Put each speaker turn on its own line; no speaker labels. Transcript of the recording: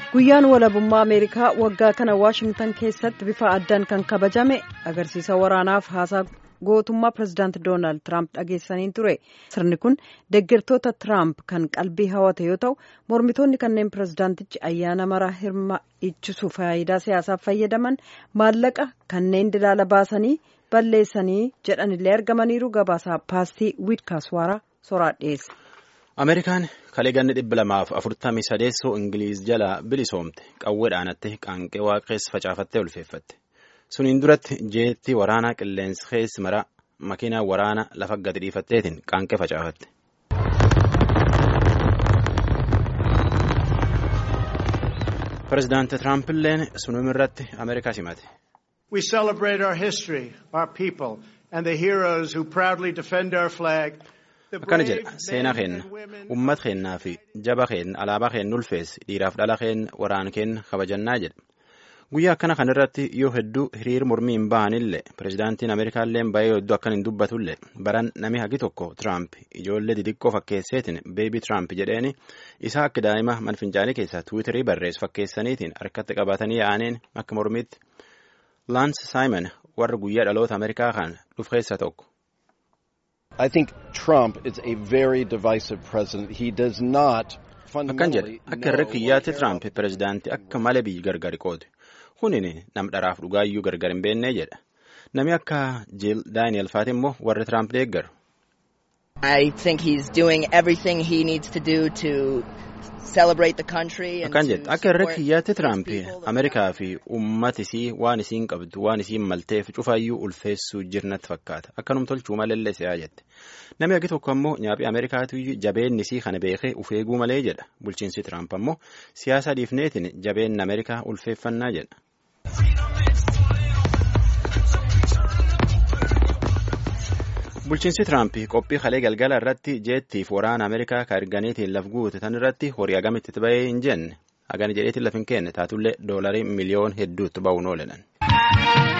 guyyaan walabummaa ameerikaa waggaa kana waashingtan keessatti bifa addaan kan kabajame agarsiisa waraanaaf haasaa gootummaa pirezidaant doonaald tiraamp dhageessaniin ture sirni kun deeggartoota tiraamp kan qalbii hawate yoo ta'u mormitoonni kanneen pirezidaantichi ayyaana maraa hirmaachisu faayidaa siyaasaaf fayyadaman maallaqa kanneen dilaala baasanii balleessanii jedhanillee argamaniiru gabaasaa paastii wiidkaaswaaraa soraa dhiyeesse.
ameerikaan kalee ganni dhibba lamaaf afurtamii sadeessoo ingiliiz jalaa bilisoomte qawweedhaanatti qaanqee waaqeessa facaafattee ulfeeffatte suniin duratti jeetti waraanaa qilleensa keessi maraa makiinaa waraana lafa gadi dhiifatteetiin qaanqee facaafatte. pirezidaanti tiraampiilleen sunuma irratti ameerikaa simate.
We celebrate our history, our people, and the heroes who proudly defend our flag.
akkana jedha seenaa keenna ummata keennaa fi jaba keenna alaabaa keenna ulfeessi dhiiraaf dhala keenna waraana keenna kabajannaa jedha guyyaa akkana kanarratti yoo hedduu hiriir mormii hin bahanillee pirezidaantiin ameerikaallee bayee hedduu akkan hin dubbatullee baran nami hagi tokko tiraamp ijoollee didiqqoo fakkeesseetiin beebii tiraamp jedheeni isaa akka daa'ima manfincaanii keessaa tiwiitarii barreessu fakkeessaniitiin harkatti qabatanii yaa'aniin akka mormiitti laans saayimon warra guyyaa dhaloota ameerikaa kan dhufu keessaa tokko.
I think Trump is a very divisive president. He does not
akkan jedha akka irra kiyyaatti tiraamp pirezidaantii akka malee biyyi gargari qoote kunin nam dharaaf dhugaayyuu gargar hin beennee jedha nami akka jiil daani'el faati immoo warri tiraamp deeggaru.
I think he's doing everything he needs to do to celebrate the country and
akkan
to
jedha akka irra
support
kiyyaatti
its
tiraamp
people, the
ameerikaa fi ummati isii waan isiin qabdu waan isiin malteef cufaayyuu ulfeessuu jirnatti fakkaata akkanum tolchuu malellee si'aa jette namni hagi tokko ammoo nyaaphi ameerikaatu jabeenni isii kana beekee uf eeguu malee jedha bulchiinsi tiraamp ammoo siyaasa dhiifneetiin jabeenni ameerikaa ulfeeffannaa jedha. bulchiinsi tiraamp qophii kalee galgala irratti jeettiif waraana ameerikaa ka erganiitiin laf guute tan irratti horii agamitti itti bahee hin jenne hagani jedheetiin laf hin kenne taatullee doolarii miliyoon hedduutti ba'uun oolan.